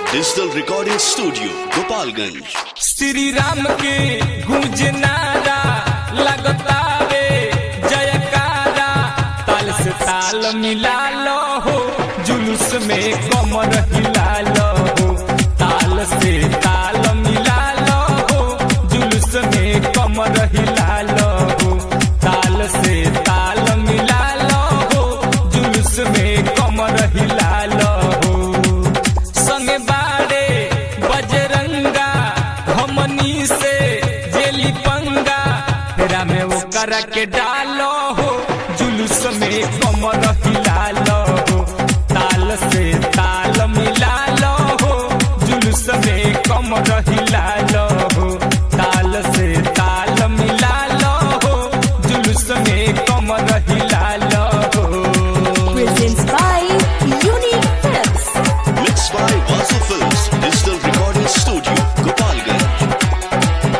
Digital recording studio Gopalganj Shri Ram के गूंज नारा लगता रे जयकारा ताल से ताल मिला लो हो जुलूस में कमर हिला लो हो ताल से ताल मिला लो हो जुलूस में कमर हिला लो हो ताल से ताल मिला लो हो जुलूस में कमर हिला लो हो संगे बाड़े बजरंगा हमनी से जेली पंगा तेरा में वो करा के डालो हो जुलूस में कमर हिला लो हो ताल से ताल मिला लो हो जुलूस में कमर हिला लो हो ताल से ताल मिला लो हो जुलूस में कमर हिला लो हो presents by Unique Films. Mix by Vasu films digital recording studio Gopalganj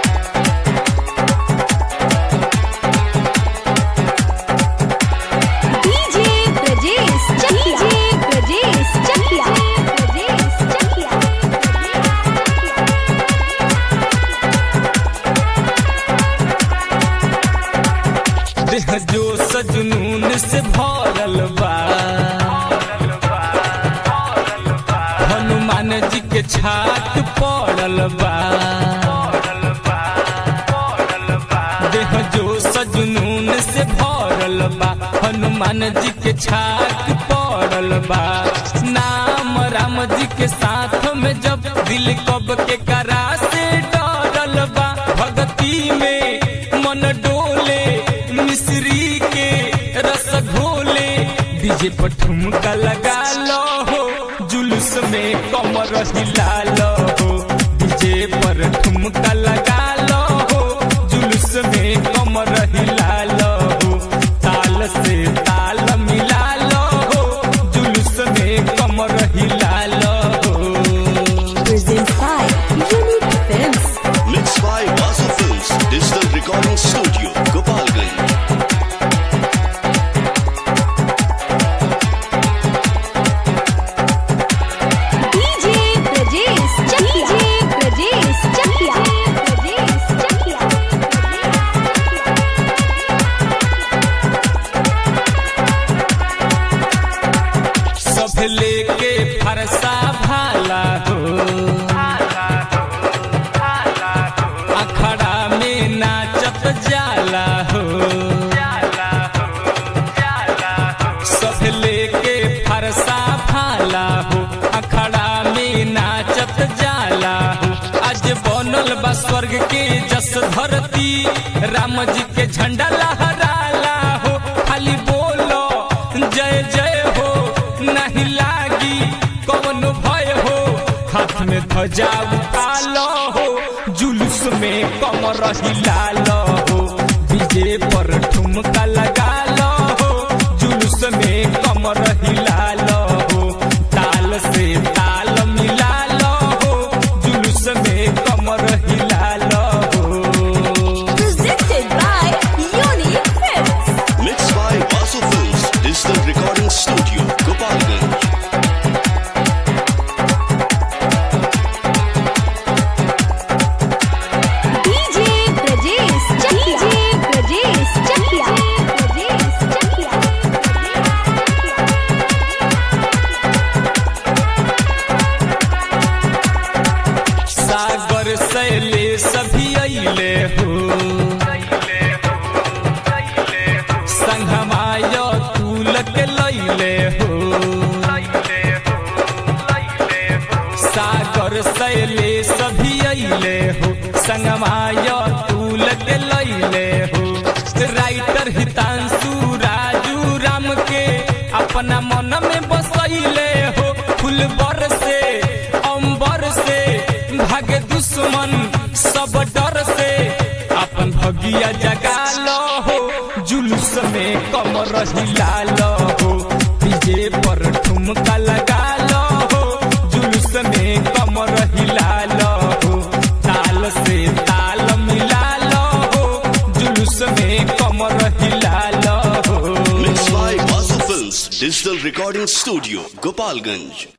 DJ Brajesh Chakia. DJ Brajesh Chakia. Brajesh Chakia. देह जो सजनून से भरल बा हनुमान जी के छात पड़ल बा देह जो सजनून से भरल बा हनुमान जी के छात पड़ल बा नाम राम जी के साथ में जब दिल कब के करा से डरल बा भक्ति में मन डोले मिश्री के रस घोले डीजे पर ठुमका लगा लो हो जुलूस में कमर हिला लो हो डीजे पर ठुमका लगा लो हो जुलूस में कमर हिला लो हो ताल से ताल मिला लो हो जुलूस में कमर हिला लो हो Presents by Unique Films. Mix by Vasu films digital recording studio Gopalganj DJ Brajesh Chakia. DJ Brajesh Chakia. Brajesh Chakia. सब लेके फरसा भाला हो अखड़ा में नाचत जाला हो सब लेके फरसा भाला हो अखड़ा में नाचत जाला हो आज बनल बा स्वर्ग के जस धरती राम जी के झंडा लहराला हो खाली बोलो जय जय हो नहीं लागी कौन भय हो हाथ में ध्वजा उठालो हो जुलूस में कमर हिला लो हो डीजे पर ठुमका लगा लो हो जुलूस में कमर हिला लो हो ताल से ताल मिला लो हो जुलूस में कमर हिला लो हो Presented by Unique Films. Mix by Vasu films digital recording studio Gopalganj DJ Brajesh Chakia. DJ Brajesh Chakia. Brajesh Chakia. सागर सैले सभी अइले हो संगमाय तुलक लैले हो सागर सैले सभी अइले हो संगमाय तुलक लैले हो राइटर हितांशु राजू राम के अपना मन में बसैले हो फूल बर से अंबर से भागे दुश्मन सब डर से अपन भगिया जगा लो हो जुलूस में कमर हिला लो हो डीजे पर ठुमका लगा लो हो जुलूस में कमर हिला लो हो ताल से ताल मिला लो हो जुलूस में कमर हिला लो हो mix by Vasu films digital recording studio Gopalganj